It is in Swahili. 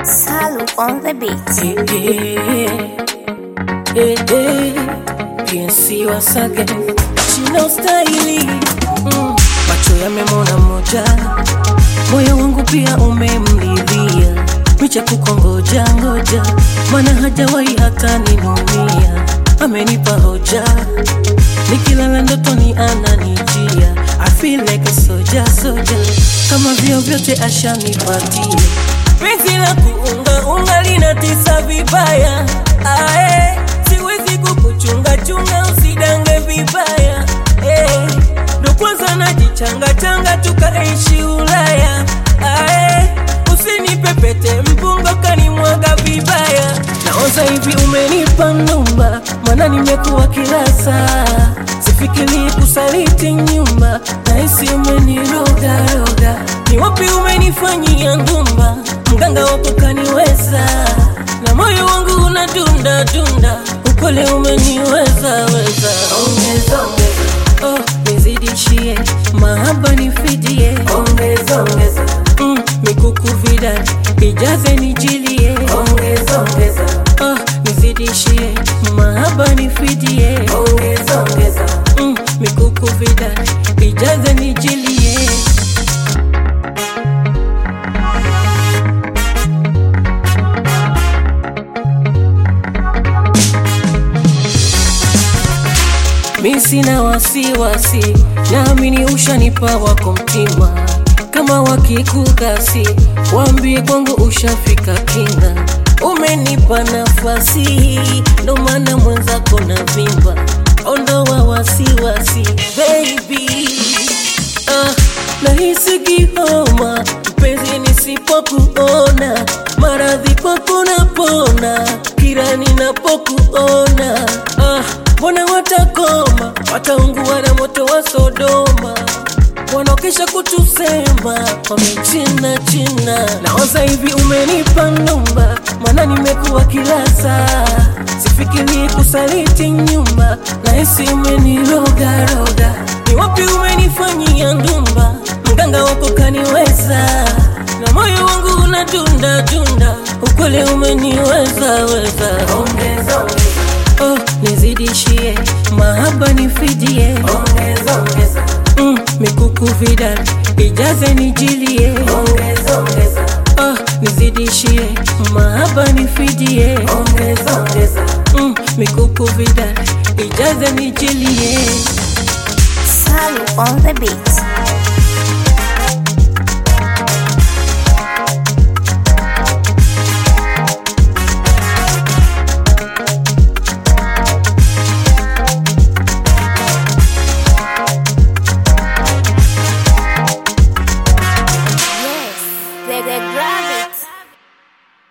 Salu on the beat. Eh, eh, eh, PNC wasage china ustahili mm. Macho yamemona moja, moyo wangu pia umemridhia, micha kukongoja ngoja, mana hajawahi hata ninunia, amenipa hoja, nikilala ndotoni ananijia, I feel like a soldier, soldier, kama vyo vyote ashanipatia penzi la kuunga unga linatisa vibaya ae, siwezi kukuchunga chunga usidange vibaya eh, ndo kwanza najichanga changa tukaishi Ulaya ae, usinipepete mpunga kanimwaga vibaya naoza hivi umenipa numba mana nimekuwa kila saa sifikiri kusaliti nyumba nahisi umenirogaroga ni wapi umenifanyia ngumba mganga wako kaniweza na moyo wangu unadunda dunda upole umeniweza weza ongeza ongeza oh, nizidishie mahaba nifidie ongeza ongeza mm, mikuku vidani ijaze nijilie ongeza ongeza oh, nizidishie mahaba nifidie ongeza ongeza mm, mikuku vidani ijaze nijilie mi sina wasiwasi, naamini ushanipa wako mtima. Kama wakikukasi, waambie kwangu ushafika kinga. Umenipa nafasi, ndo maana mwenzako na vimba. Ondoa wasiwasi baby, ah, nahisi kihoma mpenzi nisipokuona, maradhi kwako napona kila ninapokuona. Ah, mbona watakoma, wataungua na moto wa Sodoma wanaokesha kutusema wamechina china. Naoza hivi umenipa numba, maana nimekuwa kila saa, sifikiri kusaliti nyumba, nahisi umenirogaroga. Ni wapi umenifanyia ndumba, mganga wako kaniweza, na moyo wangu unadunda dunda, ukweli umeniweza weza. Ongeza ongeza oh, nizidishie mahaba nifidie, ongeza ongeza mm, mikuku vidani ijaze nijilie, ongeza ongeza oh, nizidishie mahaba nifidie, ongeza ongeza mm, mikuku vidani ijaze nijilie. Salu on the beat.